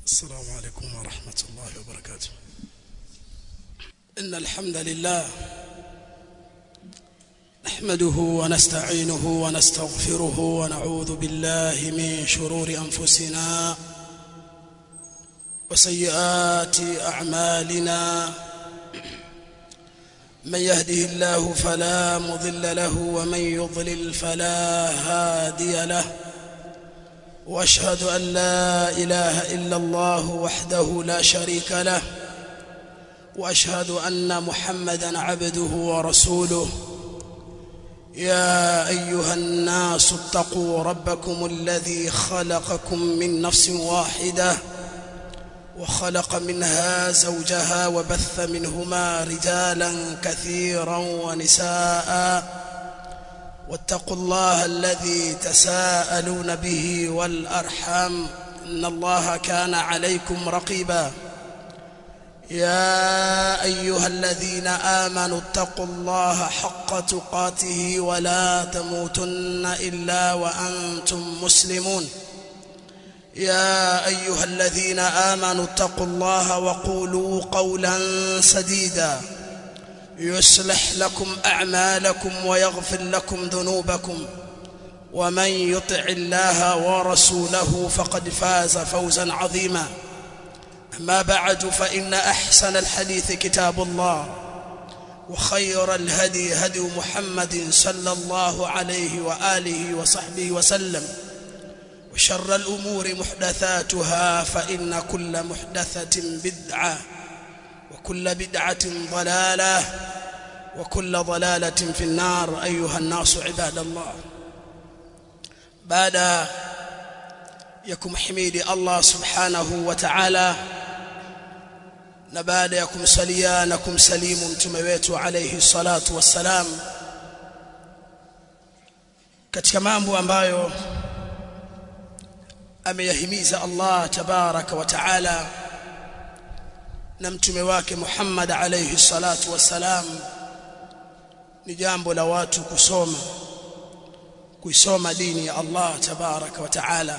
السلام عليكم ورحمة الله وبركاته إن الحمد لله نحمده ونستعينه ونستغفره ونعوذ بالله من شرور أنفسنا وسيئات أعمالنا من يهده الله فلا مضل له ومن يضلل فلا هادي له واشهد ان لا اله الا الله وحده لا شريك له واشهد ان محمدا عبده ورسوله يا ايها الناس اتقوا ربكم الذي خلقكم من نفس واحده وخلق منها زوجها وبث منهما رجالا كثيرا ونساء واتقوا الله الذي تساءلون به والارحام ان الله كان عليكم رقيبا يا ايها الذين امنوا اتقوا الله حق تقاته ولا تموتن الا وانتم مسلمون يا ايها الذين امنوا اتقوا الله وقولوا قولا سديدا يصلح لكم اعمالكم ويغفر لكم ذنوبكم ومن يطع الله ورسوله فقد فاز فوزا عظيما اما بعد فان احسن الحديث كتاب الله وخير الهدي هدي محمد صلى الله عليه واله وصحبه وسلم وشر الامور محدثاتها فان كل محدثه بدعه وكل بدعة ضلالة وكل ضلالة في النار أيها الناس عباد الله بعد يكم حميد الله سبحانه وتعالى na baada ya kumsalia na kumsalimu mtume wetu alayhi salatu wassalam katika mambo ambayo ameyahimiza Allah tabaraka wa taala na mtume wake Muhammad alayhi salatu wassalam ni jambo la watu kusoma kuisoma dini ya Allah tabaraka wa taala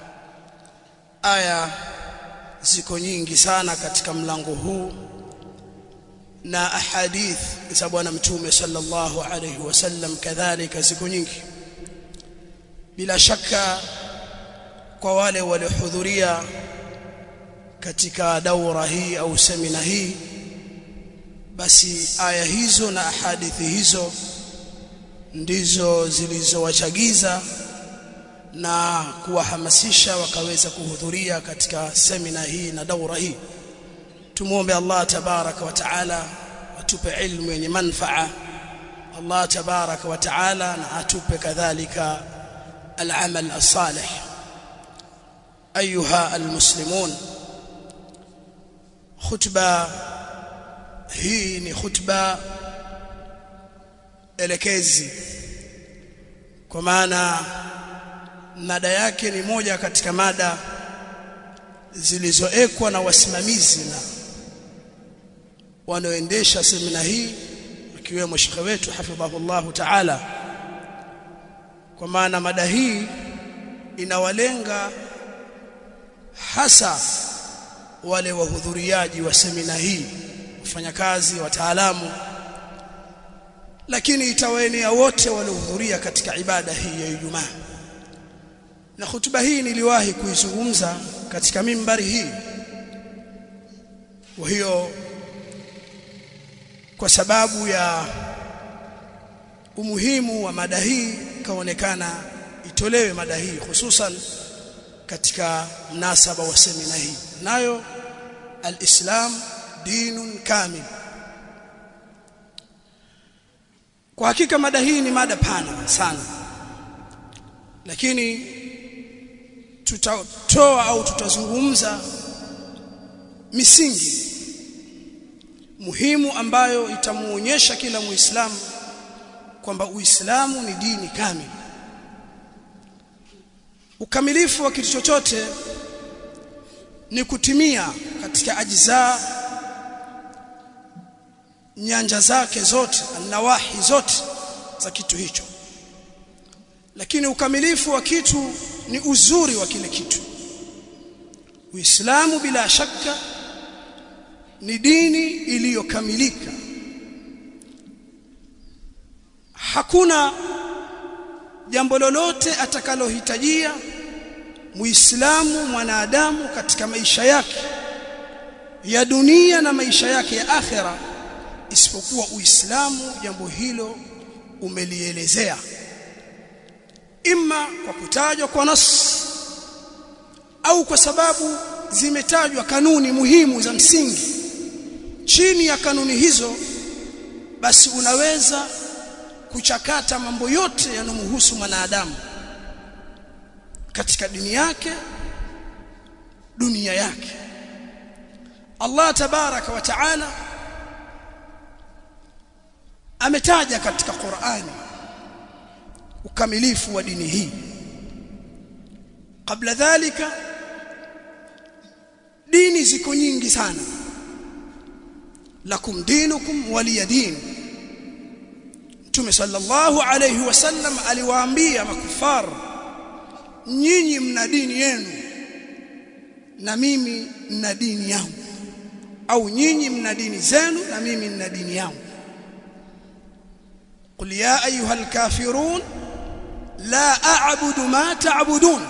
aya ziko nyingi sana katika mlango huu na ahadith za bwana mtume sallallahu alayhi wasallam kadhalika ziko nyingi bila shaka kwa wale waliohudhuria katika daura hii au semina hii basi aya hizo na hadithi hizo ndizo zilizowachagiza na kuwahamasisha wakaweza kuhudhuria katika semina hii na daura hii tumuombe Allah tabaraka wa taala atupe ilmu yenye manfaa Allah tabaraka wa taala na atupe kadhalika al-amal as-salih ayuha al-muslimun khutba hii ni khutba elekezi kwa maana mada yake ni moja katika mada zilizoekwa na wasimamizi na wanaoendesha semina hii akiwemo shekhe wetu hafidhahullahu taala kwa maana mada hii inawalenga hasa wale wahudhuriaji wa semina hii wafanyakazi wataalamu lakini itawaenea wote waliohudhuria katika ibada hii ya Ijumaa na hutuba hii niliwahi kuizungumza katika mimbari hii kwa hiyo kwa sababu ya umuhimu wa mada hii kaonekana itolewe mada hii hususan katika mnasaba wa semina hii nayo alislam dinun kamil kwa hakika mada hii ni mada pana sana lakini tutatoa au tutazungumza misingi muhimu ambayo itamuonyesha kila muislamu kwamba uislamu ni dini kamili ukamilifu wa kitu chochote ni kutimia katika ajizaa nyanja zake zote nawahi zote za kitu hicho lakini ukamilifu wa kitu ni uzuri wa kile kitu Uislamu bila shaka ni dini iliyokamilika hakuna jambo lolote atakalohitajia muislamu mwanadamu katika maisha yake ya dunia na maisha yake ya akhera isipokuwa uislamu jambo hilo umelielezea imma kwa kutajwa kwa nas au kwa sababu zimetajwa kanuni muhimu za msingi chini ya kanuni hizo basi unaweza kuchakata mambo yote yanomhusu mwanadamu katika dini yake dunia yake Allah tabaraka wa taala ametaja katika Qur'ani ukamilifu wa dini hii kabla dhalika dini ziko nyingi sana lakum dinukum waliya din Mtume sallallahu alayhi wasallam aliwaambia makufar nyinyi mna dini yenu na mimi nina dini yangu au nyinyi mna dini zenu na mimi nina dini yangu قل يا ايها الكافرون لا اعبد ما تعبدون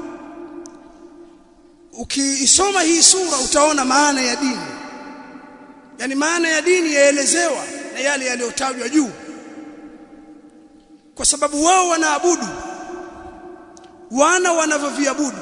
ukiisoma hii sura utaona maana ya dini yani maana ya dini yaelezewa na yale yaliyotajwa juu kwa sababu wao wanaabudu wana wanavyoviabudu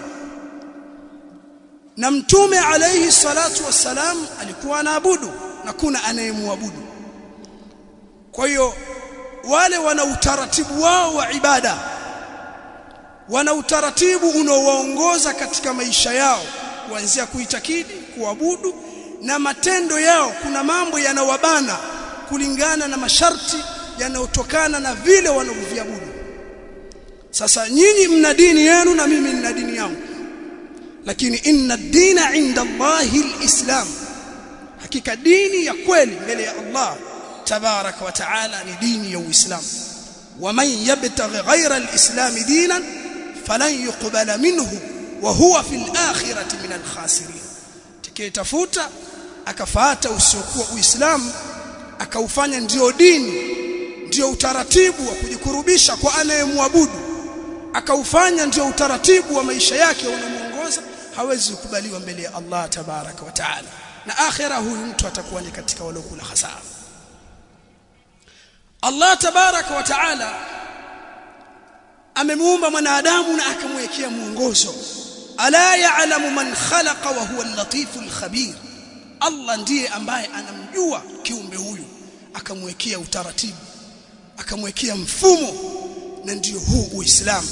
na mtume alayhi salatu wassalam alikuwa anaabudu na kuna anayemwabudu kwa hiyo wale wana utaratibu wao wa ibada wana utaratibu unaowaongoza katika maisha yao kuanzia kuitakidi kuabudu na matendo yao kuna mambo yanawabana kulingana na masharti yanayotokana na vile wanavyoviabudu sasa nyinyi mna dini yenu na mimi nina dini yangu lakini inna dina inda Allahi alislam hakika dini ya kweli mbele ya Allah tabaraka wa taala ni dini ya Uislamu waman yabtaghi ghayra alislam dinan falan yuqbala minhu wa huwa fil akhirati min alkhasirin tikitafuta akafuata usiokuwa Uislamu akaufanya ndio dini ndio utaratibu wa kujikurubisha kwa anayemwabudu akaufanya ndio utaratibu wa maisha yake unamuongoza hawezi kukubaliwa mbele ya Allah tabaraka wa taala na akhira huyu mtu atakuwa ni katika waliokula hasara Allah tabaraka wa taala amemuumba mwanadamu na akamwekea mwongozo ala ya'lamu man khalaqa wa huwa al-latiful khabir Allah ndiye ambaye anamjua kiumbe huyu akamwekea utaratibu akamwekea mfumo na ndio huu Uislamu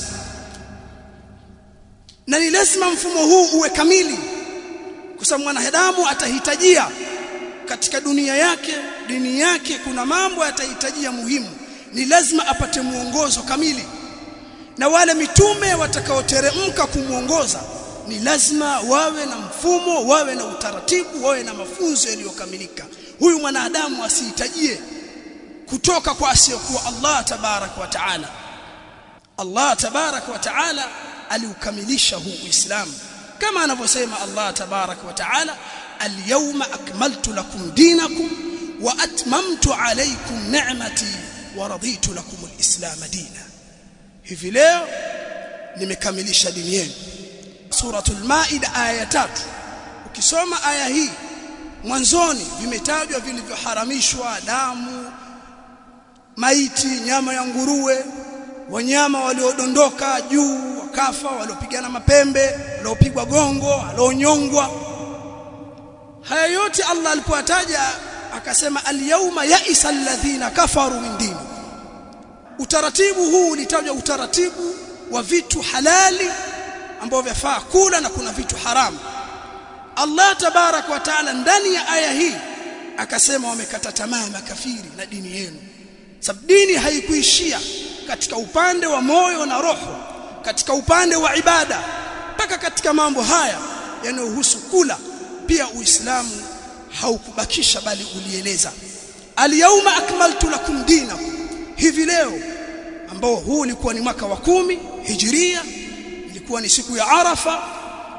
na ni lazima mfumo huu uwe kamili kwa sababu mwanadamu atahitajia katika dunia yake dini yake kuna mambo atahitajia muhimu ni lazima apate muongozo kamili na wale mitume watakaoteremka kumuongoza ni lazima wawe na mfumo wawe na utaratibu wawe na mafunzo yaliyokamilika huyu mwanadamu asihitajie kutoka kwa asiyokuwa Allah tabarak wa taala Allah tabarak wa taala aliukamilisha huu Uislamu kama anavyosema Allah tabarak wa taala al-yawma akmaltu lakum dinakum wa atmamtu alaykum ni'mati wa raditu lakum al-islam dina hivi leo nimekamilisha dini yenu suratul maida aya tatu ukisoma aya hii mwanzoni vimetajwa vilivyoharamishwa damu maiti nyama ya nguruwe wanyama waliodondoka juu wakafa waliopigana mapembe waliopigwa gongo walionyongwa haya yote Allah alipoataja akasema al-yawma ya'isa alladhina kafaru min dini utaratibu huu ulitajwa utaratibu wa vitu halali ambao vyafaa kula na kuna vitu haramu Allah tabarak wa taala ndani ya aya hii akasema wamekata tamaa makafiri na dini yenu sababu dini haikuishia katika upande wa moyo na roho katika upande wa ibada mpaka katika mambo haya yanayohusu kula pia uislamu haukubakisha bali ulieleza al-yawma akmaltu lakum dinakum hivi leo ambao huu ulikuwa ni mwaka wa kumi hijiria ilikuwa ni siku ya arafa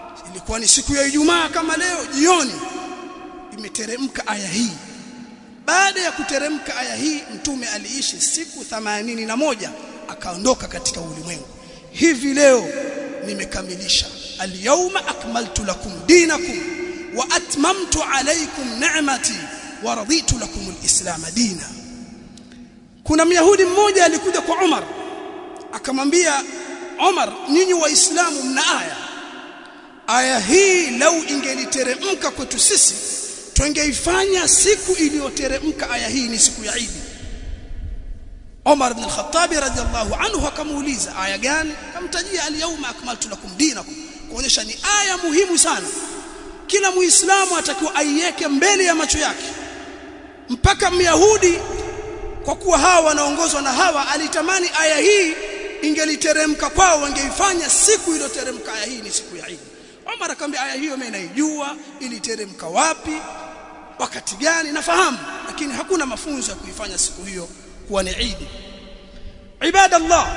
ilikuwa ni siku ya Ijumaa kama leo jioni imeteremka aya hii baada ya kuteremka aya hii mtume aliishi siku themanini na moja akaondoka katika ulimwengu hivi leo nimekamilisha alyawma akmaltu lakum dinakum wa atmamtu alaykum ni'mati wa raditu lakum alislam dina kuna myahudi mmoja alikuja kwa Umar akamwambia Umar nyinyi waislamu mna aya aya hii lau ingeliteremka kwetu sisi tungeifanya siku iliyoteremka aya hii ni siku ya Eid Umar ibn al-Khattab radiyallahu anhu akamuuliza aya gani akamtajia al-yawma akmaltu lakum dinakum kuonyesha ni aya muhimu sana kila muislamu atakiwa aiweke mbele ya macho yake mpaka myahudi kwa kuwa hawa wanaongozwa na hawa alitamani aya hii ingeliteremka kwao wangeifanya siku iliyoteremka aya hii ni siku ya Eid Umar akamwambia aya hiyo mimi naijua iliteremka wapi wakati gani nafahamu lakini hakuna mafunzo ya kuifanya siku hiyo kuwa ni Eid ibadallah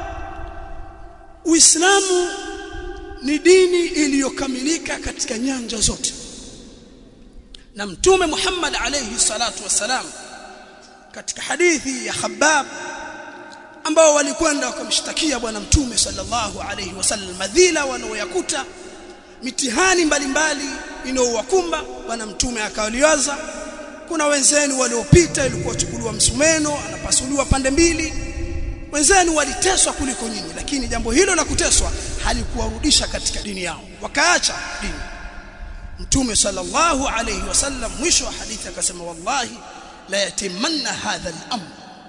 Uislamu ni dini iliyokamilika katika nyanja zote na mtume Muhammad alayhi salatu wasalam katika hadithi ya Khabbab ambao walikwenda wakamshtakia bwana mtume sallallahu alayhi wasallam madhila wanaoyakuta mitihani mbalimbali inayowakumba bwana mtume akawaliwaza kuna wenzenu waliopita ilikuwa chukuliwa msumeno anapasuliwa pande mbili wenzenu waliteswa kuliko nyinyi lakini jambo hilo la kuteswa halikuwarudisha katika dini yao wakaacha dini mtume sallallahu alayhi wasallam mwisho wa hadithi akasema wallahi la yatimanna hadha al-amr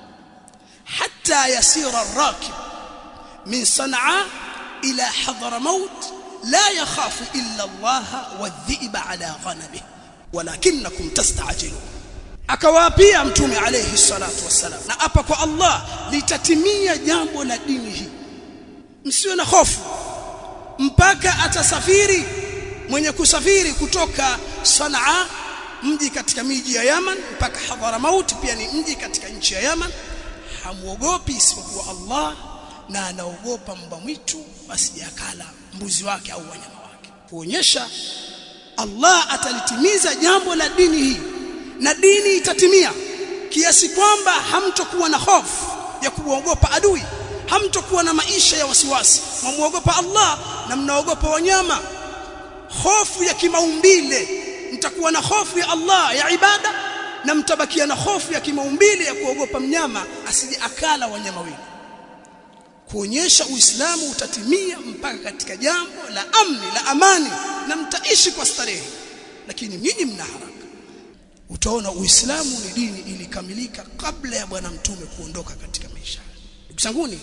hatta yasira ar-rakib min san'a ila hadramaut la yakhafu illa Allah wadhiba ala ghanamihi walakinakum tasta'jilun akawaapia mtume alayhi salatu wassalam na hapa kwa Allah litatimia jambo la dini hii msiwe na hofu mpaka atasafiri mwenye kusafiri kutoka Sanaa mji katika miji ya Yaman mpaka Hadramaut pia ni mji katika nchi ya Yaman hamuogopi isipokuwa Allah na anaogopa mbwa mwitu asijakala mbuzi wake au wanyama wake kuonyesha Allah atalitimiza jambo la dini hii na dini itatimia kiasi kwamba hamtokuwa na hofu ya kuogopa adui hamtokuwa na maisha ya wasiwasi mwamuogopa Allah na mnaogopa wanyama hofu ya kimaumbile mtakuwa na hofu ya Allah ya ibada na mtabakia na hofu ya kimaumbile ya kuogopa mnyama asije akala wanyama wengi kuonyesha uislamu utatimia mpaka katika jambo la amni la amani na mtaishi kwa starehe lakini nyinyi mna haraka utaona uislamu ni dini ilikamilika kabla ya bwana mtume kuondoka katika maisha ndugu zanguni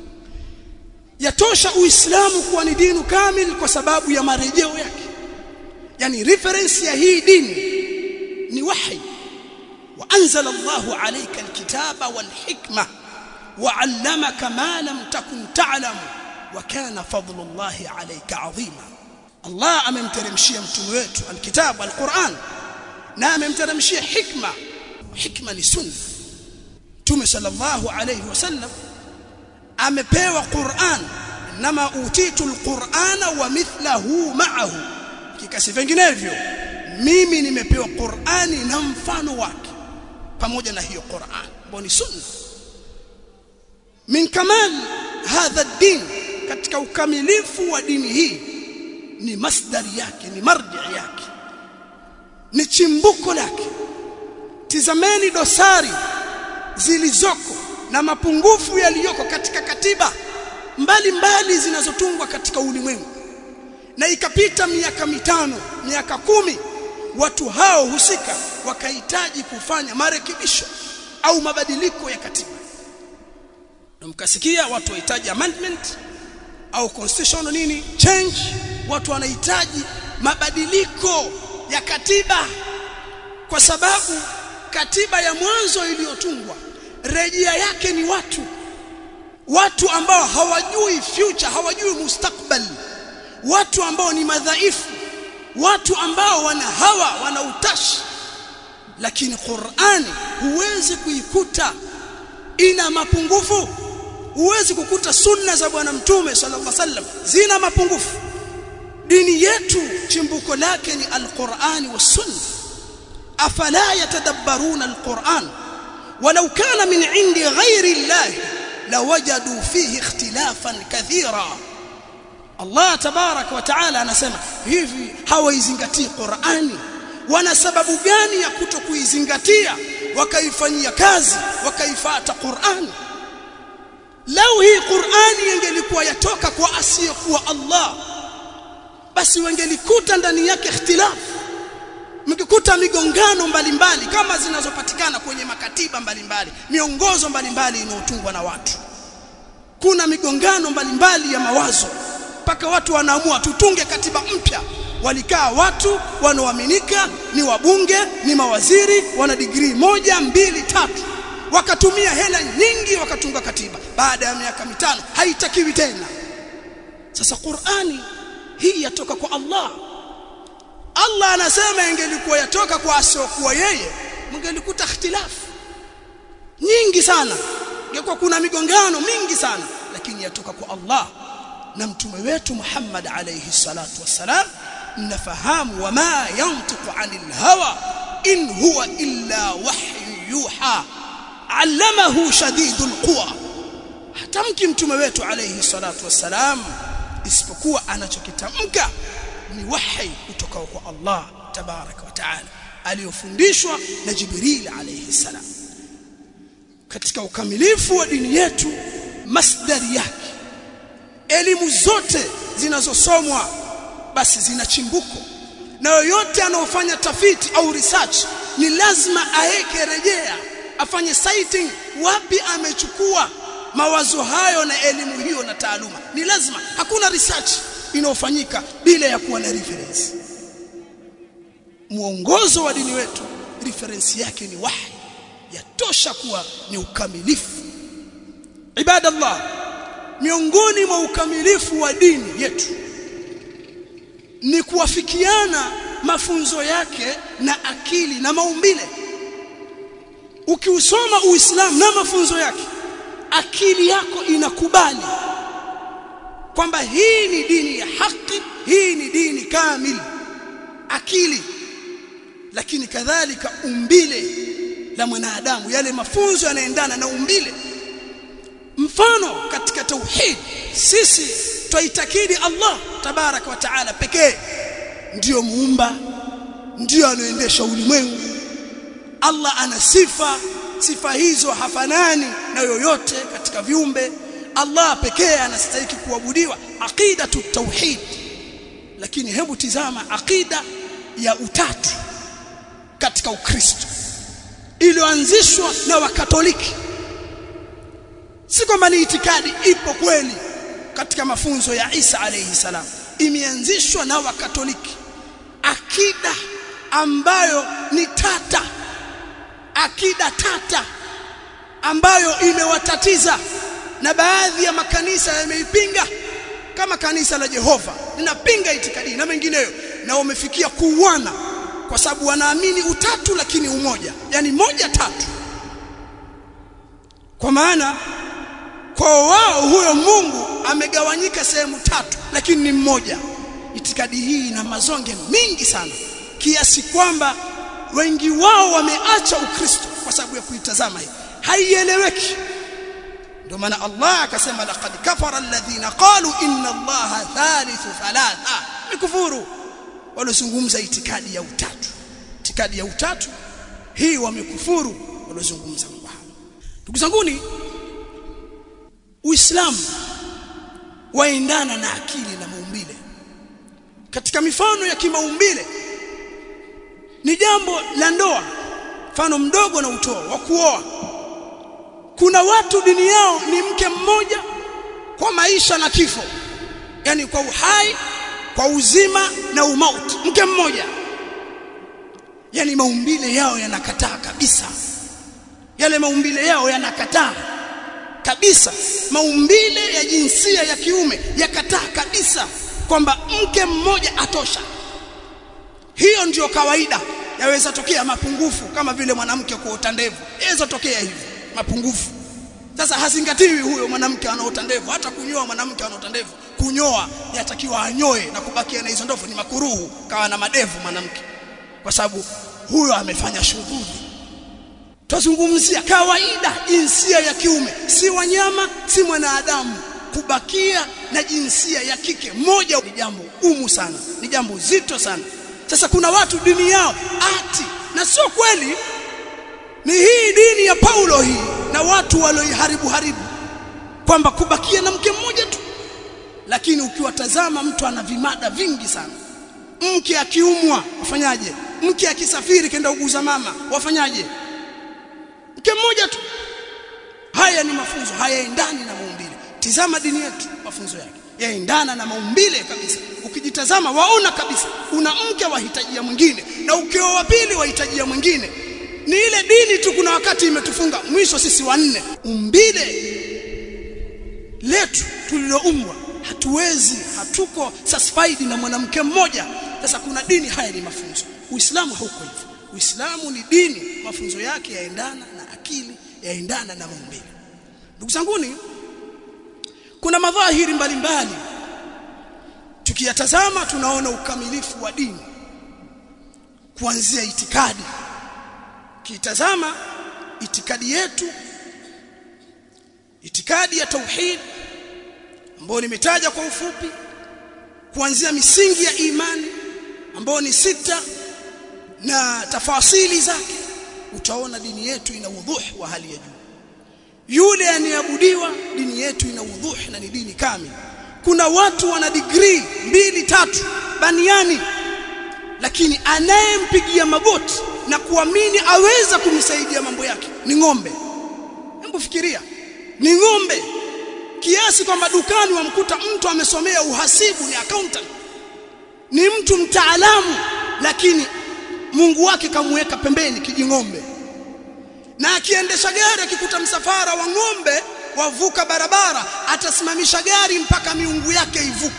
yatosha uislamu kuwa ni dini kamili kwa sababu ya marejeo yake yani reference ya hii dini ni wahi wa anzala Allahu alayka alkitaba walhikma وعلمك ما لم تكن تعلم وكان فضل الله عليك عظيما الله amemteremshia mtume wetu alkitabu alquran na amemteremshia hikma hikma ni sunna mtume sallallahu alayhi wasallam amepewa quran nama utitu alqurana wa mithlahu ma'ahu kikasi vinginevyo mimi nimepewa qurani na mfano wake pamoja na hiyo quran ambayo ni sunna min kamal hadha din katika ukamilifu wa dini hii ni masdari yake ni marji yake ni chimbuko lake tizameni dosari zilizoko na mapungufu yaliyoko katika katiba mbalimbali zinazotungwa katika ulimwengu na ikapita miaka mitano miaka kumi watu hao husika wakahitaji kufanya marekebisho au mabadiliko ya katiba na mkasikia watu wahitaji amendment au constitutional nini change watu wanahitaji mabadiliko ya katiba kwa sababu katiba ya mwanzo iliyotungwa rejea yake ni watu watu ambao hawajui future hawajui mustakbal watu ambao ni madhaifu watu ambao wana hawa wana utashi lakini Qur'ani huwezi kuikuta ina mapungufu huwezi kukuta sunna za bwana mtume sallallahu alaihi wasallam zina mapungufu dini yetu chimbuko lake ni alqur'ani was sunna afala yatadabbaruna alqur'an walau kana min indi ghairi allah lawajadu fihi ikhtilafan kathira Allah tabarak wa taala anasema hivi hawaizingatii Qur'ani wana sababu gani ya kutokuizingatia wakaifanyia kazi wakaifata Qur'ani lau hii Qur'ani ingelikuwa yatoka kwa asiyekuwa Allah basi wangelikuta ndani yake ikhtilafu mkikuta migongano mbalimbali kama zinazopatikana kwenye makatiba mbalimbali miongozo mbalimbali inayotungwa na watu kuna migongano mbalimbali ya mawazo mpaka watu wanaamua tutunge katiba mpya walikaa watu wanaoaminika ni wabunge ni mawaziri wana digrii moja mbili tatu wakatumia hela nyingi wakatunga katiba baada ya miaka mitano haitakiwi tena sasa Qur'ani hii yatoka kwa Allah Allah anasema ingelikuwa yatoka kwa asiokuwa yeye mngelikuta ikhtilafu nyingi sana ingekuwa kuna migongano mingi sana lakini yatoka kwa Allah na mtume wetu Muhammad alayhi salatu wassalam nafahamu wama yantiqu anil hawa in huwa illa wahyu yuha allamahu shadidul quwa hatamki mtume wetu alayhi salatu wassalam isipokuwa anachokitamka ni wahi kutoka kwa Allah tabaraka wa taala aliyofundishwa na Jibril alayhi salam katika ukamilifu wa dini yetu masdari yake elimu zote zinazosomwa basi zina chimbuko na yoyote anaofanya tafiti au research ni lazima aeke rejea afanye citing wapi amechukua mawazo hayo na elimu hiyo na taaluma ni lazima hakuna research inayofanyika bila ya kuwa na reference mwongozo wa dini wetu reference yake ni wahi yatosha kuwa ni ukamilifu ibadallah miongoni mwa ukamilifu wa dini yetu ni kuwafikiana mafunzo yake na akili na maumbile ukiusoma uislamu na mafunzo yake akili yako inakubali kwamba hii ni dini ya haki hii ni dini kamili akili lakini kadhalika umbile la mwanadamu yale mafunzo yanaendana na umbile mfano katika tauhid sisi twaitakidi Allah tabarak wa taala pekee ndiyo muumba ndiyo anaendesha ulimwengu Allah ana sifa sifa hizo hafanani na yoyote katika viumbe Allah pekee anastahili kuabudiwa aqidatu tauhid lakini hebu tizama aqida ya utatu katika ukristo iliyoanzishwa na wakatoliki si kwamba ni itikadi ipo kweli katika mafunzo ya Isa alayhi salam imeanzishwa na wakatoliki akida ambayo ni tata akida tata ambayo imewatatiza na baadhi ya makanisa yameipinga kama kanisa la Jehova linapinga itikadi na mengineyo na wamefikia kuuana kwa sababu wanaamini utatu lakini umoja yani moja tatu kwa maana kwa wao huyo Mungu amegawanyika sehemu tatu lakini ni mmoja itikadi hii ina mazonge mingi sana kiasi kwamba wengi wao wameacha ukristo kwa sababu ya kuitazama hii haieleweki ndio maana Allah akasema laqad kafara alladhina qalu inna allaha thalithu thalatha mikufuru waliozungumza itikadi ya utatu itikadi ya utatu hii wamekufuru waliozungumza mambo haya ndugu zanguni uislamu waendana na akili na maumbile katika mifano ya kimaumbile ni jambo la ndoa mfano mdogo na utoa wa kuoa kuna watu dini yao ni mke mmoja kwa maisha na kifo yani kwa uhai kwa uzima na umauti mke mmoja yani maumbile yao yanakataa kabisa yale maumbile yao yanakataa kabisa maumbile ya jinsia ya kiume yakataa kabisa kwamba mke mmoja atosha hiyo ndiyo kawaida yaweza tokea mapungufu kama vile mwanamke kuota ndevu yaweza tokea hivi mapungufu sasa hazingatiwi huyo mwanamke anaota ndevu hata kunyoa mwanamke anaota ndevu kunyoa yatakiwa anyoe na kubakia na hizo ndevu ni makuruhu kawa na madevu mwanamke kwa sababu huyo amefanya shughuli tuzungumzia kawaida jinsia ya kiume si wanyama si mwanadamu kubakia na jinsia ya kike moja ni jambo gumu sana ni jambo zito sana sasa kuna watu dini yao ati na sio kweli ni hii dini ya Paulo hii na watu walioiharibu haribu kwamba kubakia na mke mmoja tu lakini ukiwatazama mtu ana vimada vingi sana mke akiumwa wafanyaje mke akisafiri kenda uguza mama wafanyaje mke mmoja tu haya ni mafunzo hayaendani na maumbile tizama dini yetu mafunzo yake yaendana na maumbile kabisa ukijitazama waona kabisa una mke wahitajia mwingine na ukioa wa pili wahitajia mwingine ni ile dini tu kuna wakati imetufunga mwisho sisi wanne umbile letu tuliloumbwa hatuwezi hatuko satisfied na mwanamke mmoja sasa kuna dini haya ni mafunzo uislamu hauko hivyo uislamu ni dini mafunzo yake yaendana na akili yaendana na maumbile ndugu zanguni kuna madhahiri mbalimbali tukiyatazama tunaona ukamilifu wa dini kuanzia itikadi kitazama itikadi yetu itikadi ya tauhid ambayo nimetaja kwa ufupi kuanzia misingi ya imani ambayo ni sita na tafasili zake utaona dini yetu ina udhuh wa hali ya juu yule anayeabudiwa dini yetu ina udhuh na ni dini kamili kuna watu wana degree mbili tatu baniani lakini anayempigia magoti na kuamini aweza kumsaidia mambo yake ni ng'ombe hebu fikiria ni ng'ombe kiasi kwamba dukani wamkuta mtu amesomea uhasibu ni accountant ni mtu mtaalamu lakini Mungu wake kamweka pembeni kijing'ombe na akiendesha gari akikuta msafara wa ng'ombe wavuka barabara atasimamisha gari mpaka miungu yake ivuke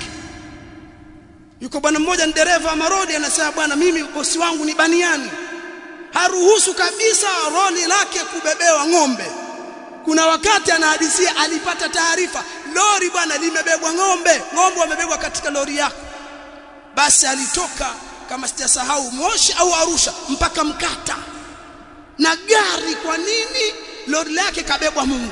yuko bwana mmoja ni dereva wa marodi anasema bwana mimi bosi wangu ni baniani haruhusu kabisa roli lake kubebewa ng'ombe kuna wakati anahadisia alipata taarifa lori bwana limebebwa ng'ombe ng'ombe wamebebwa katika lori yako basi alitoka kama sijasahau Moshi au Arusha mpaka Mkata na gari kwa nini lori lake kabebwa Mungu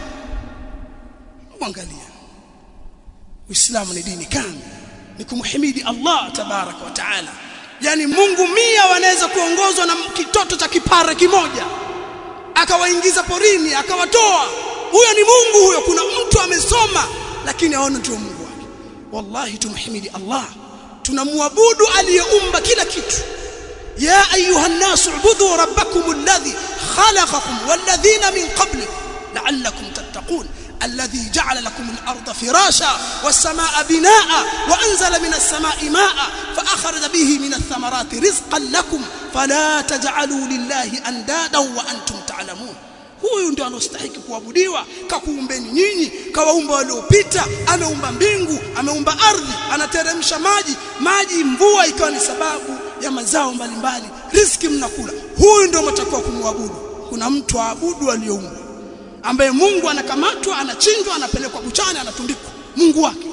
angalia Uislamu ni dini kamili ni kumhimidi Allah tabaraka wa taala yani Mungu mia wanaweza kuongozwa na kitoto cha kipare kimoja akawaingiza porini akawatoa huyo ni Mungu huyo kuna mtu amesoma lakini aona ndio Mungu wake wallahi tumhimidi Allah tunamwabudu aliyeumba kila kitu ya ayuha an-nas ubudu rabbakum alladhi khalaqakum walladhina min qablikum la'allakum tattaqun الذي جعل لكم الأرض فراشا والسماء بناء وأنزل من السماء ماء فأخرج به من الثمرات رزقا لكم فلا تجعلوا لله أندادا وأنتم تعلمون huyu ndio anostahili kuabudiwa kakuumbeni nyinyi kawaumba waliopita ameumba mbingu ameumba ardhi anateremsha maji maji mvua ikawa ni sababu ya mazao mbalimbali riski mnakula huyu ndio mtakuwa kumwabudu kuna mtu aabudu aliyoumbwa ambaye Mungu anakamatwa anachinjwa anapelekwa buchani anatundikwa Mungu wake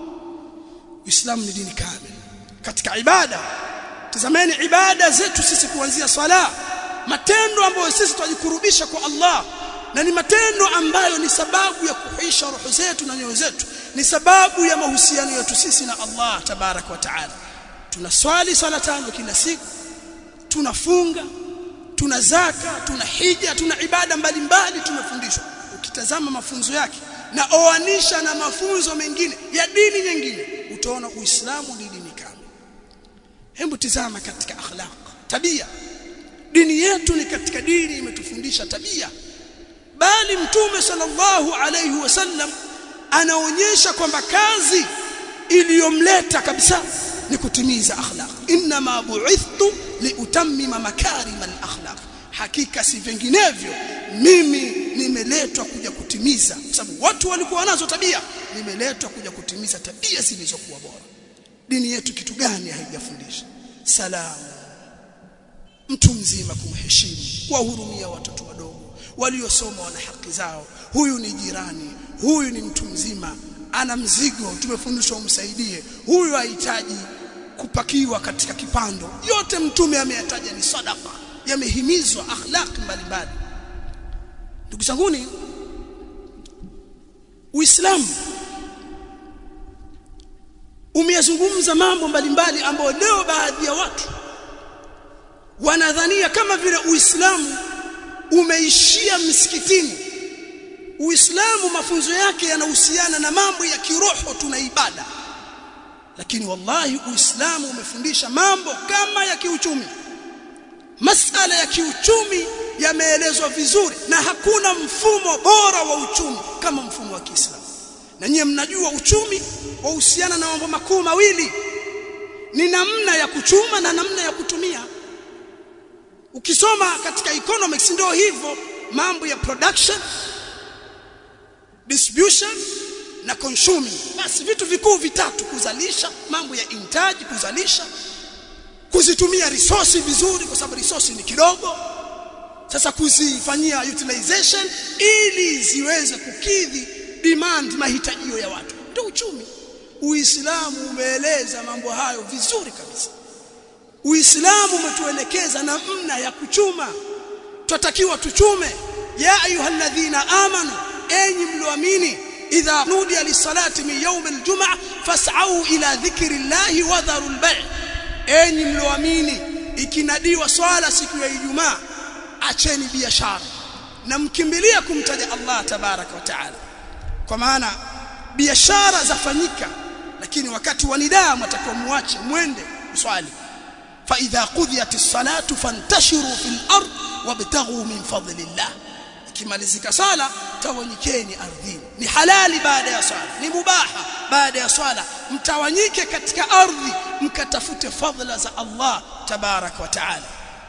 Uislamu ni dini kamili katika ibada tazameni ibada zetu sisi kuanzia swala matendo ambayo sisi tunajikurubisha kwa Allah na ni matendo ambayo ni sababu ya kuhuisha roho zetu na nyoyo zetu ni sababu ya mahusiano yetu sisi na Allah tabarak wa taala tunaswali swala tano kila siku tunafunga tuna zaka tuna hija tuna ibada mbalimbali tumefundishwa ukitazama mafunzo yake na oanisha na mafunzo mengine ya dini nyingine utaona uislamu ni dini kamili hebu tizama katika akhlaq tabia dini yetu ni katika dini imetufundisha tabia bali mtume sallallahu alayhi wasallam anaonyesha kwamba kazi iliyomleta kabisa ni kutimiza akhlaq inna ma bu'ithtu liutammima makarim al-akhlaq hakika si vinginevyo mimi nimeletwa kuja kutimiza kwa sababu watu walikuwa nazo tabia nimeletwa kuja kutimiza tabia zilizokuwa bora dini yetu kitu gani haijafundisha salamu mtu mzima kumheshimu kuwahurumia watoto wadogo waliosoma wana haki zao huyu ni jirani huyu ni mtu mzima ana mzigo tumefundishwa umsaidie huyu hahitaji kupakiwa katika kipando yote mtume ameyataja ni sadaqa yamehimizwa akhlaq mbalimbali ndugu zanguni uislamu umeyazungumza mambo mbalimbali ambayo leo baadhi ya watu wanadhania kama vile uislamu umeishia msikitini uislamu mafunzo yake yanahusiana na mambo ya kiroho tuna ibada lakini wallahi uislamu umefundisha mambo kama ya kiuchumi masala ya kiuchumi yameelezwa vizuri na hakuna mfumo bora wa uchumi kama mfumo wa Kiislamu na nyie mnajua uchumi wahusiana na mambo makuu mawili ni namna ya kuchuma na namna ya kutumia ukisoma katika economics ndio hivyo mambo ya production distribution na consuming basi vitu vikuu vitatu kuzalisha mambo ya intaji kuzalisha kuzitumia resource vizuri kwa sababu resource ni kidogo sasa kuzifanyia utilization ili ziweze kukidhi demand mahitajio ya watu ndio uchumi uislamu umeeleza mambo hayo vizuri kabisa uislamu umetuelekeza namna ya kuchuma twatakiwa tuchume ya ayyuhalladhina amanu enyi mlioamini idha nudiya lis-salati min yawm al-jum'ah fas'au ila dhikri llahi wa dharul bay' enyi mlioamini ikinadiwa swala siku ya Ijumaa acheni biashara na mkimbilia kumtaja Allah tabaraka wa taala kwa maana biashara zafanyika lakini wakati wa nidaa mtakuwa muache mwende swali fa idha qudiyatis salatu fantashiru fil ard wabtaghu min fadlillah ikimalizika sala tawanyikeni ardhini ni halali baada ya swala ni mubaha baada ya swala mtawanyike katika ardhi mkatafute fadhila za Allah tabarak wa taala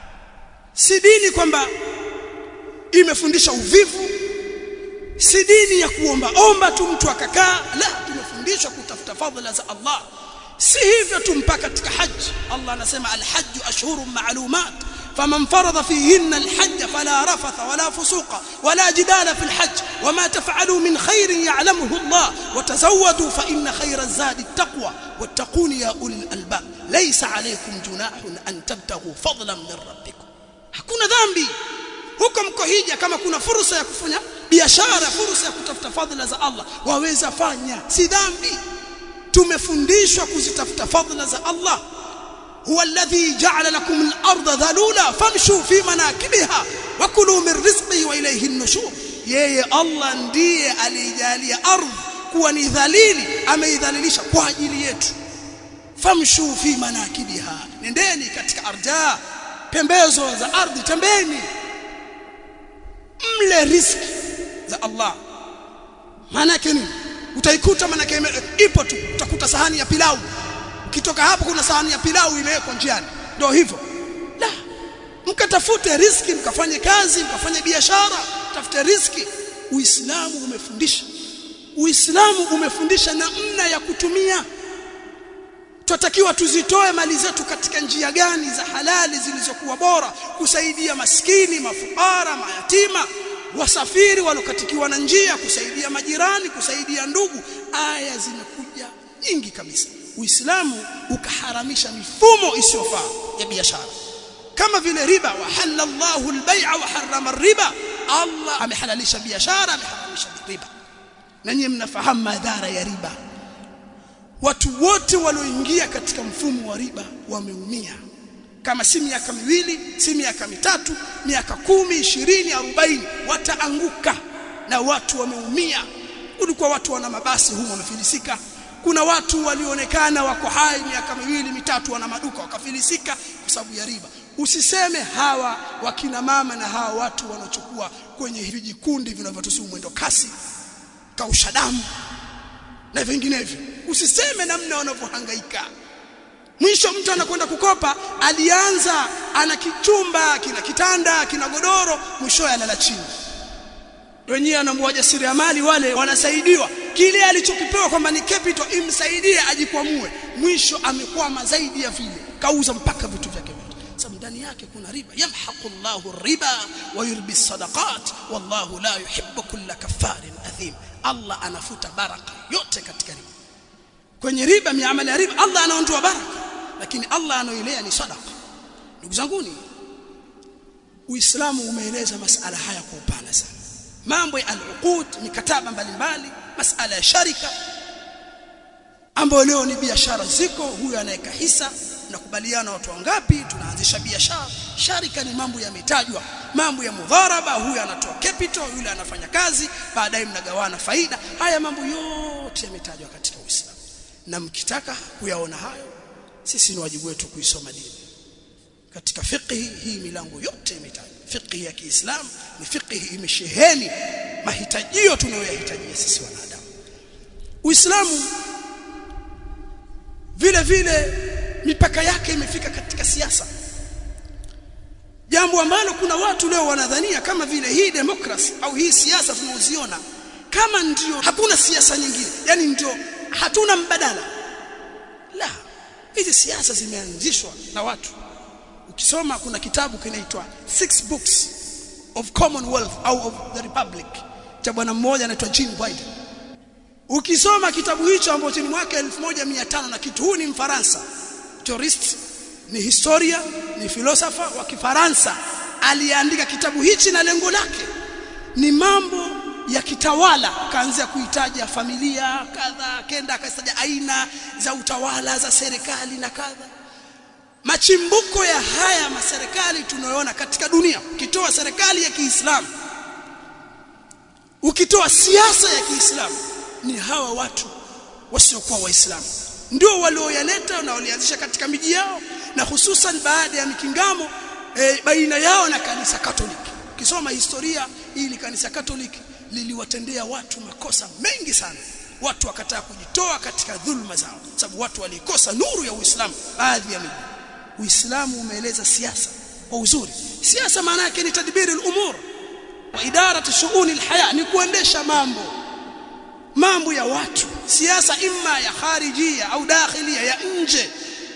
si dini kwamba imefundisha uvivu si dini ya kuomba omba tu mtu akakaa la tumefundishwa kutafuta fadhila za Allah si hivyo tu mpaka katika haji Allah anasema alhajj ashhurun ma'lumat فمن فرض فيهن الحج فلا رفث ولا فسوق ولا جدال في الحج وما تفعلوا من خير يعلمه الله وتزودوا فإن خير الزاد التقوى واتقون يا أولي الألباب ليس عليكم جناح أن tubtaghu fadlan min rabbikum hakuna dhambi huko mko hija kama kuna fursa ya kufanya biashara fursa ya kutafuta fadhila za Allah waweza fanya si dhambi tumefundishwa kuzitafuta fadhila za Allah هو الذي جعل لكم الأرض ذلولا فامشوا في مناكبها وكلوا من رزقه وإليه النشور yeye Allah ndiye alijalia ardhi kuwa ni dhalili ameidhalilisha kwa ajili yetu famshu fi manakibiha nendeni katika arja pembezo za ardhi tembeni mle riski za Allah maana yake nini utaikuta maana yake ipo tu utakuta sahani ya pilau ukitoka hapo kuna sahani ya pilau imewekwa njiani ndio hivyo la mkatafute riski mkafanye kazi mkafanye biashara tafute riski uislamu umefundisha uislamu umefundisha namna ya kutumia tunatakiwa tuzitoe mali zetu katika njia gani za halali zilizokuwa bora kusaidia maskini mafukara mayatima wasafiri walokatikiwa na njia kusaidia majirani kusaidia ndugu aya zimekuja nyingi kabisa Uislamu ukaharamisha mifumo isiyofaa ya biashara kama vile riba wa halallahu albay'a wa harrama riba Allah amehalalisha biashara ameharamisha riba na nyinyi mnafahamu madhara ya riba watu wote walioingia katika mfumo wa riba wameumia kama si miaka miwili si miaka mitatu miaka kumi ishirini arobaini wataanguka na watu wameumia ulikuwa watu wana mabasi humo wamefilisika kuna watu walionekana wako hai miaka miwili mitatu wana maduka wakafilisika kwa sababu ya riba usiseme hawa wakina mama na hawa watu wanaochukua kwenye vijikundi vinavyotusumu mwendo kasi kausha damu na vinginevyo usiseme namna wanavyohangaika mwisho mtu anakwenda kukopa alianza ana kichumba kina kitanda kina godoro mwisho analala chini wenyewe anamwaja mali wale wanasaidiwa kile alichokipewa kwamba ni capital imsaidie ajikwamue mwisho amekwama zaidi ya vile kauza mpaka vitu vyake vyote sababu ndani yake kuna riba yamhaqu Allahu riba wa yurbi sadaqat wallahu la yuhibbu kulla kaffarin athim Allah anafuta baraka yote katika riba kwenye riba miamala ya riba Allah anaondoa baraka lakini Allah anaoilea ni sadaqa ndugu zanguni Uislamu umeeleza masala haya kwa upana sana mambo ya al-uqud mikataba mbalimbali masala ya sharika ambayo leo ni biashara ziko huyu anaweka hisa nakubaliana watu wangapi tunaanzisha biashara sharika ni mambo yametajwa mambo ya mudharaba huyu anatoa capital yule anafanya kazi baadaye mnagawana faida haya mambo yote yametajwa katika Uislamu na mkitaka kuyaona hayo sisi ni wajibu wetu kuisoma dini katika fiqh hii milango yote imetajwa fiqh ya Kiislamu ni fiqh imesheheni mahitajio tunayoyahitajia sisi wanadamu Uislamu vile vile mipaka yake imefika katika siasa jambo ambalo kuna watu leo wanadhania kama vile hii demokrasi au hii siasa tunaoziona kama ndio hakuna siasa nyingine yani ndio hatuna mbadala la hizi siasa zimeanzishwa na watu ukisoma kuna kitabu kinaitwa six books of commonwealth au of the republic cha bwana mmoja anaitwa Jean Biden ukisoma kitabu hicho ambacho ni mwaka 1500 na kitu huu ni mfaransa tourist ni historia ni filosofa wa kifaransa aliandika kitabu hichi na lengo lake ni mambo ya kitawala kaanzia kuitaja familia kadha kenda akasaja aina za utawala za serikali na kadha machimbuko ya haya maserikali tunayoona katika dunia ukitoa serikali ya Kiislamu ukitoa siasa ya Kiislamu ni hawa watu wasiokuwa waislamu ndio walioyaleta na walianzisha katika miji yao na hususan baada ya mikingamo e, baina yao na kanisa Katoliki ukisoma historia ili kanisa Katoliki liliwatendea watu makosa mengi sana watu wakataa kujitoa katika dhulma zao sababu watu walikosa nuru ya Uislamu baadhi ya miji Uislamu umeeleza siasa kwa uzuri siasa maana yake ni tadbiri al-umur wa idaratu shughuli al-haya ni kuendesha mambo mambo ya watu siasa imma ya kharijia au dakhilia ya nje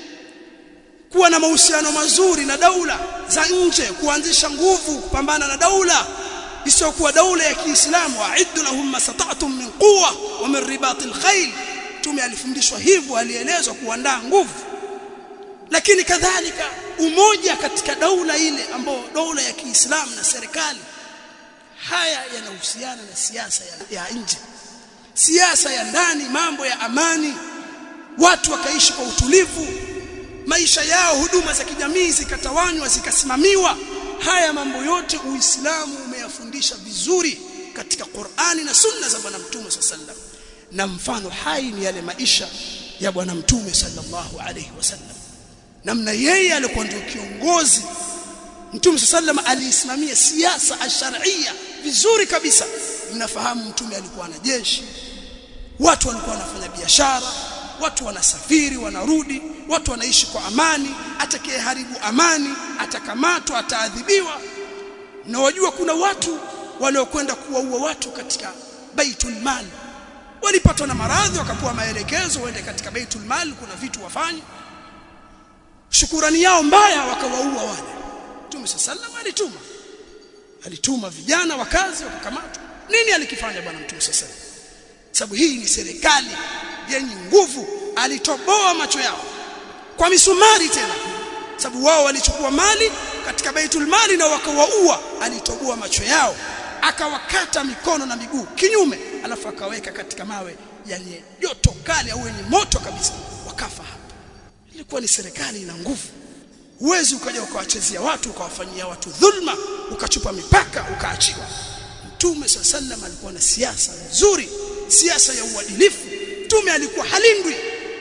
kuwa na mahusiano mazuri na daula za nje kuanzisha nguvu kupambana na daula isiyokuwa daula ya Kiislamu wa'iddu lahum masata'tum min quwwa wa min ribatil khayl tume alifundishwa hivyo alielezwa kuandaa nguvu lakini kadhalika umoja katika daula ile ambao daula ya Kiislamu na serikali haya yanahusiana na siasa ya, ya nje siasa ya ndani mambo ya amani watu wakaishi kwa utulivu maisha yao huduma za kijamii zikatawanywa zikasimamiwa haya mambo yote uislamu umeyafundisha vizuri katika Qur'ani na sunna za bwana mtume sallam na mfano hai ni yale maisha ya bwana mtume sallallahu alayhi wasallam namna yeye alikuwa ndio kiongozi mtume sallam aliisimamia siasa ash-shar'iyya vizuri kabisa mnafahamu mtume alikuwa na jeshi watu walikuwa wanafanya biashara watu wanasafiri wanarudi watu wanaishi kwa amani atakayeharibu amani atakamatwa ataadhibiwa na wajua kuna watu waliokwenda kuwaua watu katika baitul mal walipatwa na maradhi wakapewa maelekezo waende katika baitul mal kuna vitu wafanye shukurani yao mbaya wakawaua wale Mtume sallallahu alituma alituma vijana wakazi wakakamatwa nini alikifanya bwana Mtume sallallahu sababu hii ni serikali yenye nguvu alitoboa macho yao kwa misumari tena sababu wao walichukua mali katika baitul mali na wakawaua alitoboa macho yao akawakata mikono na miguu kinyume alafu akaweka katika mawe yenye joto kali au yenye moto kabisa wakafa hapa ilikuwa ni serikali ina nguvu uwezi ukaja ukawachezea watu ukawafanyia watu dhulma ukachupa mipaka ukaachiwa mtume sallam alikuwa na siasa nzuri siasa ya uadilifu mtume alikuwa halindwi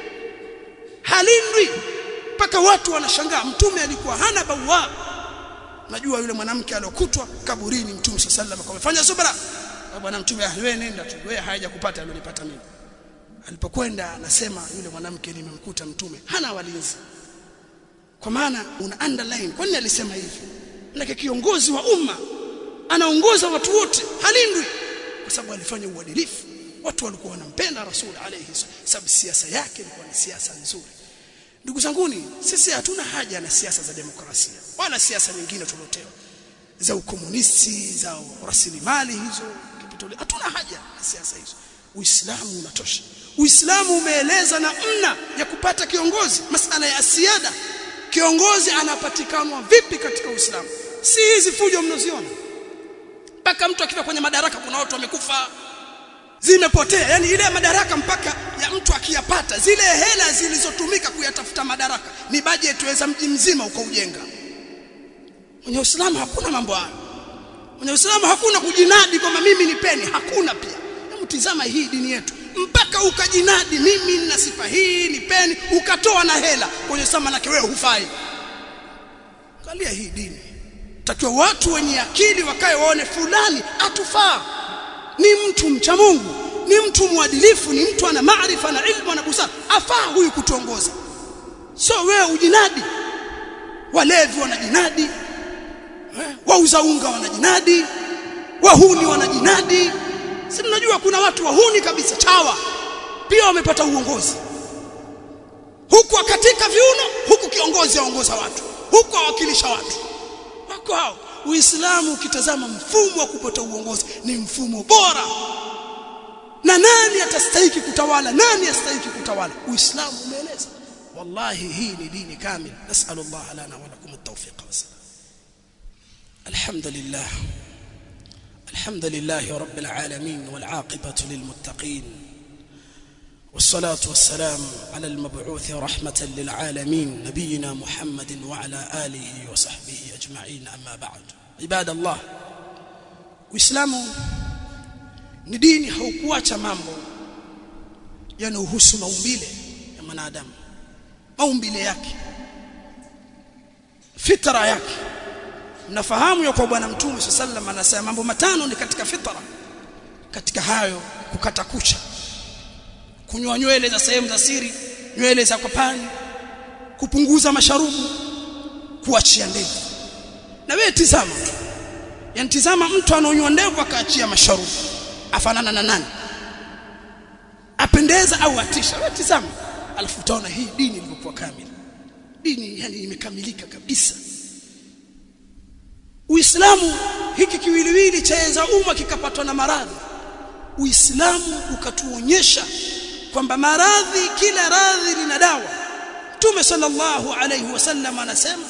halindwi mpaka watu wanashangaa mtume alikuwa hana bawa najua yule mwanamke aliyokutwa kaburini mtume sallam akamfanya subra bwana mtume wewe nenda tu wewe haja kupata alionipata mimi alipokwenda anasema yule mwanamke nimemkuta mtume hana walinzi kwa maana una underline kwa nini alisema hivi lakini kiongozi wa umma anaongoza watu wote halindwi kwa sababu alifanya uadilifu watu walikuwa wanampenda rasul alayhi sababu siasa yake ilikuwa ni siasa nzuri ndugu zanguni sisi hatuna haja na siasa za demokrasia wala siasa nyingine tulotewa za ukomunisti za rasilimali hizo kapitali hatuna haja na siasa hizo uislamu unatosha uislamu umeeleza namna ya kupata kiongozi masala ya siada kiongozi anapatikanwa vipi katika uislamu si hizi fujo mnaziona mpaka mtu akifika kwenye madaraka kuna watu wamekufa zimepotea yani ile madaraka mpaka ya mtu akiyapata zile hela zilizotumika kuyatafuta madaraka ni bajeti weza mji mzima ukaujenga kwenye Uislamu hakuna mambo hayo kwenye Uislamu hakuna kujinadi kwamba mimi ni peni hakuna pia hebu tizama hii dini yetu mpaka ukajinadi mimi nina sifa hii ni peni ukatoa na hela kwenye Uislamu manake wewe hufai angalia hii dini takiwa watu wenye akili wakae waone fulani atufaa ni mtu mcha Mungu ni mtu mwadilifu ni mtu ana maarifa na ilmu na busara afaa huyu kutuongoza sio wewe ujinadi walevi wanajinadi eh, wauza unga wanajinadi wahuni wanajinadi si mnajua kuna watu wahuni kabisa chawa pia wamepata uongozi huku akatika viuno huku kiongozi aongoza watu huku awakilisha watu wako hao Uislamu ukitazama mfumo wa kupata uongozi ni mfumo bora na nani atastahiki kutawala nani astahiki kutawala Uislamu umeeleza wallahi hii ni dini kamili nasallallahu lana wa lakum at-tawfiq wa salam alhamdulillah alhamdulillah rabbil alamin wal aqibatu lil muttaqin والصلاة والسلام على المبعوث رحمة للعالمين نبينا محمد وعلى آله وصحبه أجمعين أما بعد عباد الله Uislamu ni dini haukuacha mambo yanayohusu maumbile ya mwanadamu maumbile yake fitra yake mnafahamu ya kwa bwana mtume sallallahu anasema mambo matano ni katika fitra katika hayo kukata kucha kunywa nywele za sehemu za siri nywele za kwapani kupunguza masharubu kuachia ndevu na wewe tizama yani tizama mtu anaonywa ndevu akaachia masharubu afanana na nani apendeza au atisha wewe tizama alafu utaona hii dini ilivyokuwa kamili dini yani imekamilika kabisa Uislamu hiki kiwiliwili chaenza umma kikapatwa na maradhi Uislamu ukatuonyesha kwamba maradhi kila radhi lina dawa Mtume sallallahu alayhi wasallam anasema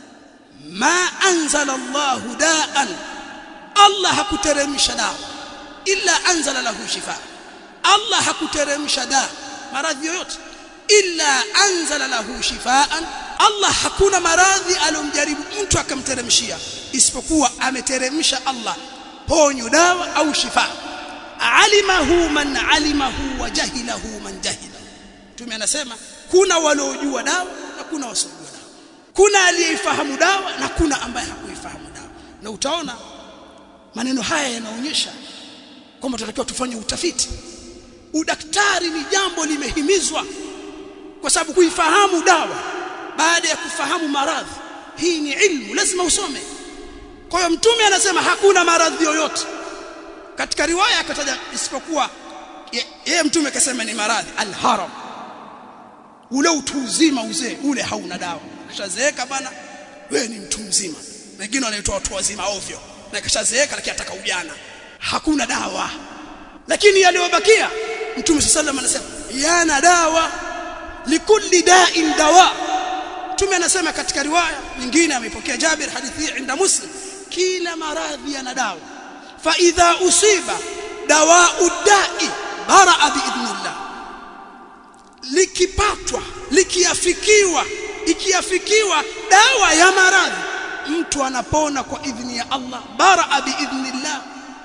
ma anzala Allah daan Allah hakuteremsha dawa illa anzala lahu shifa Allah hakuteremsha dawa maradhi yoyote illa anzala lahu shifaan Allah hakuna maradhi aliyomjaribu mtu akamteremshia isipokuwa ameteremsha Allah ponyo dawa au shifa alimahu man alimahu wa jahilahu man jahila Mtume anasema kuna waliojua dawa na kuna wasiojua dawa kuna aliyeifahamu dawa na kuna ambaye hakuifahamu dawa na utaona maneno haya yanaonyesha kwamba tunatakiwa tufanye utafiti udaktari ni jambo limehimizwa kwa sababu kuifahamu dawa baada ya kufahamu maradhi hii ni ilmu lazima usome kwa hiyo mtume anasema hakuna maradhi yoyote katika riwaya akataja isipokuwa yeye mtume akasema ni maradhi alharam ule utu uzima uzee ule hauna dawa kishazeeka bana wewe ni mtu mzima wengine wanaitwa watu wazima ovyo na kishazeeka lakini ataka ujana hakuna dawa lakini yaliyobakia mtume sallallahu alayhi wasallam yana dawa likulli da'in dawa mtume anasema katika riwaya nyingine amepokea Jabir hadithi inda Muslim kila maradhi yana dawa fa idha usiba dawa'u da'i bara'a biidhnillah likipatwa likiafikiwa ikiafikiwa dawa ya maradhi mtu anapona kwa idhni ya Allah bara'a biidhnillah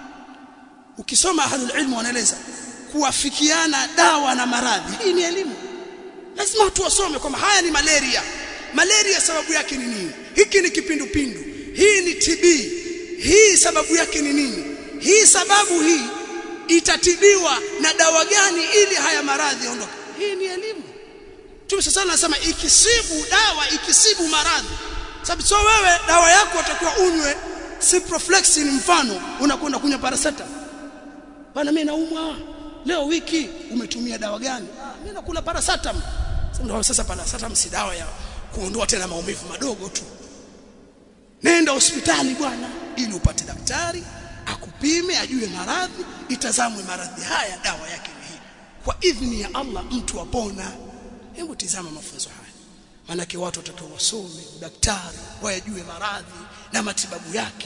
ukisoma ahlul ilmu wanaeleza kuafikiana dawa na maradhi hii ni elimu lazima watu wasome kwamba haya ni malaria malaria sababu yake ni nini hiki ni kipindupindu hii ni TB hii sababu yake ni nini hii sababu hii itatibiwa na dawa gani ili haya maradhi yaondoke hii ni elimu Mtume sasa anasema ikisibu dawa ikisibu maradhi sababu sio wewe dawa yako utakuwa unywe ciprofloxacin mfano unakwenda kunywa paracetamol bana mimi naumwa leo wiki umetumia dawa gani ah, mimi nakula paracetamol ndio sasa pana sasa msidawa ya kuondoa tena maumivu madogo tu nenda hospitali bwana ili upate daktari akupime ajue maradhi itazamwe maradhi haya dawa yake ni hii kwa idhni ya Allah mtu apona hebu tizama mafunzo haya manake watu watakiwa wasome daktari wayajue maradhi na matibabu yake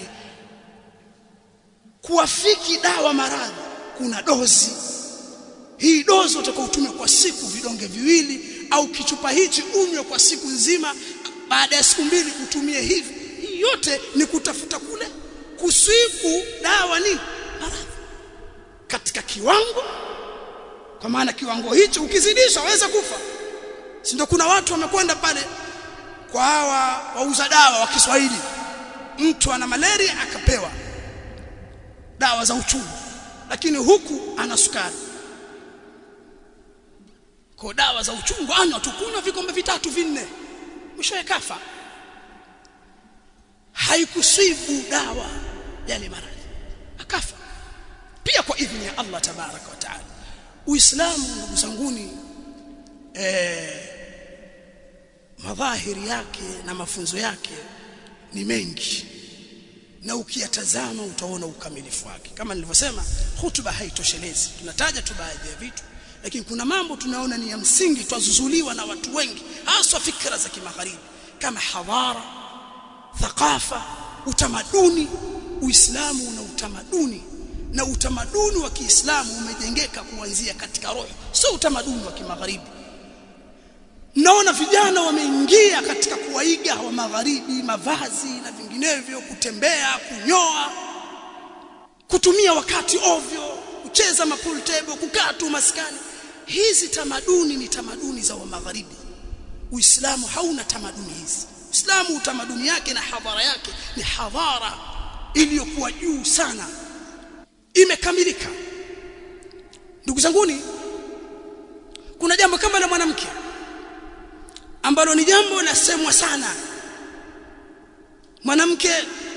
kuwafiki dawa maradhi kuna dozi hii dozi utakaotumia kwa siku vidonge viwili au kichupa hichi unywe kwa siku nzima baada ya siku mbili utumie hivi hii yote ni kutafuta kule kuswiku dawa ni maradhi katika kiwango kwa maana kiwango hicho ukizidisha waweza kufa si ndio kuna watu wamekwenda pale kwa hawa wauza dawa wa Kiswahili mtu ana malaria akapewa dawa za uchungu lakini huku ana sukari kwa dawa za uchungu anywa tukunywa vikombe vitatu vinne mwishowe kafa haikuswibu dawa yale maradhi akafa pia kwa idhini ya Allah tabaraka wa taala uislamu ndugu zanguni eh madhahiri yake na mafunzo yake ni mengi na ukiyatazama utaona ukamilifu wake kama nilivyosema hutuba haitoshelezi tunataja tu baadhi ya vitu lakini kuna mambo tunaona ni ya msingi twazuzuliwa na watu wengi hasa fikra za kimagharibi kama hadhara thaqafa utamaduni uislamu una utamaduni na utamaduni wa Kiislamu umejengeka kuanzia katika roho sio utamaduni wa kimagharibi naona vijana wameingia katika kuwaiga wa magharibi mavazi na vinginevyo kutembea kunyoa kutumia wakati ovyo kucheza mapool table kukaa tu maskani hizi tamaduni ni tamaduni za wa magharibi uislamu hauna tamaduni hizi uislamu utamaduni yake na hadhara yake ni hadhara iliyokuwa juu sana imekamilika ndugu zanguni kuna jambo kama la mwanamke ambalo ni jambo lasemwa sana mwanamke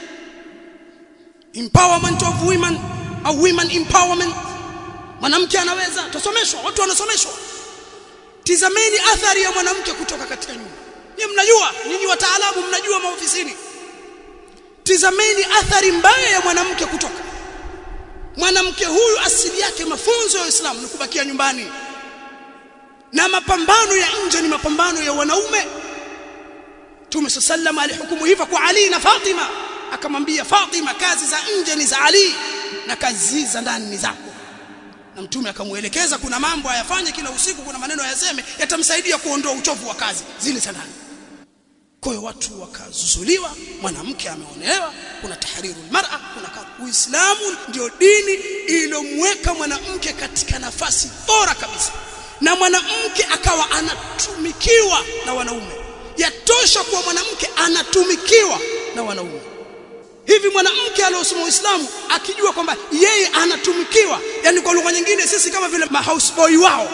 empowerment of women au women empowerment mwanamke anaweza tusomeshwa watu wanasomeshwa tizameni athari ya mwanamke kutoka katika nyumba nyinyi mnajua nyinyi wataalamu mnajua maofisini tizameni athari mbaya ya mwanamke kutoka mwanamke huyu asili yake mafunzo ya Uislamu ni kubakia nyumbani na mapambano ya nje ni mapambano ya wanaume Mtume sallam alihukumu hivyo kwa Ali na Fatima akamwambia Fatima kazi za nje ni za Ali na kazi za ndani ni zako na mtume akamuelekeza kuna mambo ayafanye kila usiku kuna maneno ayaseme yatamsaidia kuondoa uchovu wa kazi zile za ndani kwa hiyo watu wakazuzuliwa mwanamke ameonewa kuna tahriru almar'a kuna uislamu ndio dini iliyomweka mwanamke katika nafasi bora kabisa na mwanamke akawa anatumikiwa na wanaume yatosha kuwa mwanamke anatumikiwa na wanaume hivi mwanamke aliyosoma Uislamu akijua kwamba yeye anatumikiwa yani kwa lugha nyingine sisi kama vile mahouseboy wao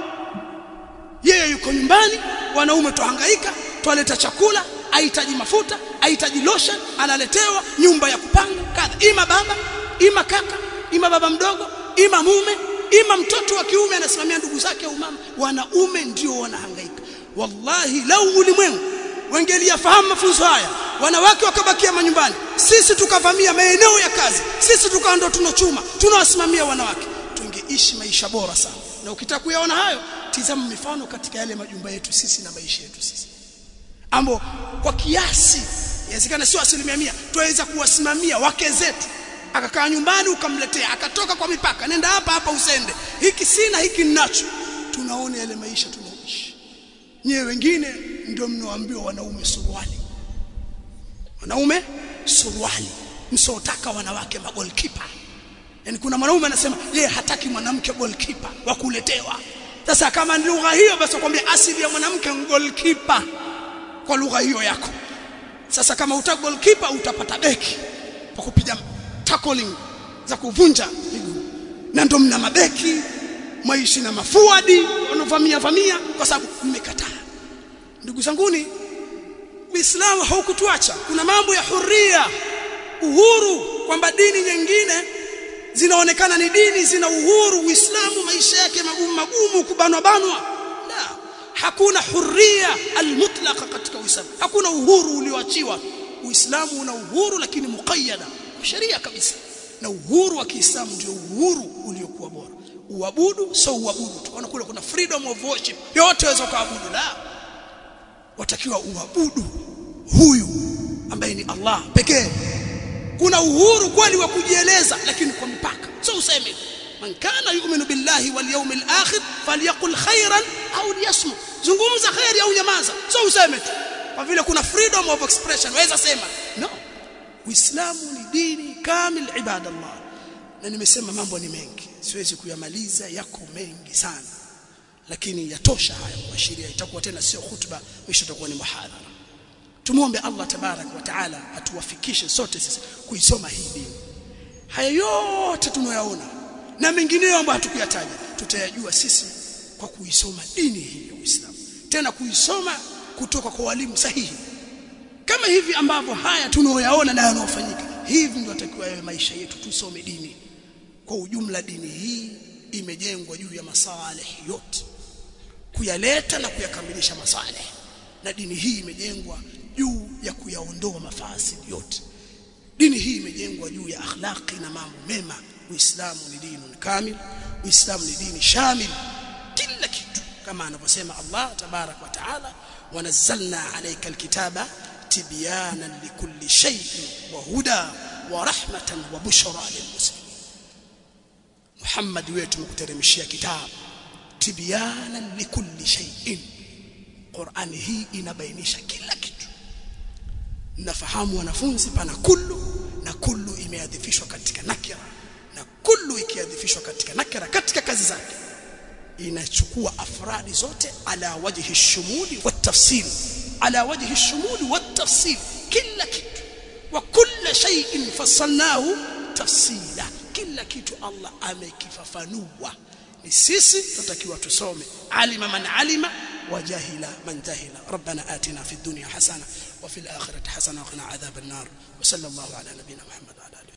yeye yuko nyumbani wanaume tuhangaika twaleta chakula ahitaji mafuta ahitaji lotion analetewa nyumba ya kupanga kadha ima baba ima kaka ima baba mdogo ima mume ima mtoto wa kiume anasimamia ndugu zake au mama wanaume ndio wanahangaika wallahi lau ulimwengu wangeliyafahamu mafunzo haya wanawake wakabakia manyumbani sisi tukavamia maeneo ya kazi sisi tukawa ndo tunachuma tunawasimamia wanawake tungeishi maisha bora sana na ukitaka kuyaona hayo tizama mifano katika yale majumba yetu sisi na maisha yetu sisi ambo kwa kiasi inawezekana sio asilimia mia tuweza kuwasimamia wake zetu akakaa nyumbani ukamletea akatoka kwa mipaka nenda hapa hapa usende hiki sina hiki ninacho tunaona yale maisha tunaoishi nyewe wengine ndio mnaoambiwa wanaume suruali wanaume suruali msotaka wanawake magolkipa yani kuna mwanaume anasema yeye hataki mwanamke goalkeeper wa kuletewa sasa kama ni lugha hiyo basi kwambia asili ya mwanamke goalkeeper kwa lugha hiyo yako sasa kama uta goalkeeper utapata beki kwa kupiga tackling za kuvunja miguu na ndo mna mabeki maishi na mafuadi wanaovamia vamia kwa sababu mmekataa ndugu zanguni Uislamu haukutuacha kuna mambo ya huria uhuru kwamba dini nyingine zinaonekana ni dini zina uhuru Uislamu maisha yake magumu magumu kubanwa banwa la hakuna huria almutlaqa katika uislamu hakuna uhuru ulioachiwa uislamu una uhuru lakini muqayyada sheria kabisa na uhuru wa Kiislamu ndio uhuru uliokuwa bora uabudu sio uabudu tu kule kuna freedom of worship yote waweza kuabudu la watakiwa uabudu huyu ambaye ni Allah pekee kuna uhuru kweli wa kujieleza lakini kwa mipaka sio useme man kana yu'minu billahi wal yawmil akhir falyaqul khairan au liyasmut zungumza khairi au nyamaza sio useme tu kwa vile kuna freedom of expression waweza sema no uislamu ni dini kamil ibadallah na nimesema mambo ni mengi siwezi kuyamaliza yako mengi sana lakini yatosha haya kuashiria itakuwa tena sio khutba mwisho itakuwa ni muhadhara tumuombe Allah tabarak wa taala atuwafikishe sote sisi kuisoma hii dini haya yote tunayoyaona na mengineyo ambayo hatukuyataja tutayajua sisi kwa kuisoma dini hii ya Uislamu tena kuisoma kutoka kwa walimu sahihi kama hivi ambavyo haya tunayoyaona na yanayofanyika hivi ndio atakiwa yawe maisha yetu tusome dini kwa ujumla dini hii imejengwa juu ya masalih yote kuyaleta na kuyakamilisha masalih na dini hii imejengwa juu ya kuyaondoa mafasidi yote dini hii imejengwa juu ya akhlaqi na mambo mema uislamu ni dini kamil uislamu ni dini shamil kila kitu kama anavyosema Allah tabarak wa taala wanazzalna alayka alkitaba tibyanan likulli shay'in wa huda wa rahmatan wa bushra lilmuslimin Muhammad wetu tumekuteremshia kitabu tibyanan likulli shay'in Qur'ani hii inabainisha kila kitu nafahamu wanafunzi pana kullu na kullu imeadhifishwa katika nakira na kullu ikiadhifishwa katika nakira katika kazi zake inachukua afradi zote ala wajhi shumuli wa tafsil ala wajhi shumuli wa tafsil kila kitu wa kulla shay'in fassalnahu tafsila kila kitu Allah amekifafanua ni sisi tutakiwa tusome alima man alima وجهل من جهل ربنا آتنا في الدنيا حسنة وفي الآخرة حسنة وقنا عذاب النار وصلى الله على نبينا محمد وعلى آله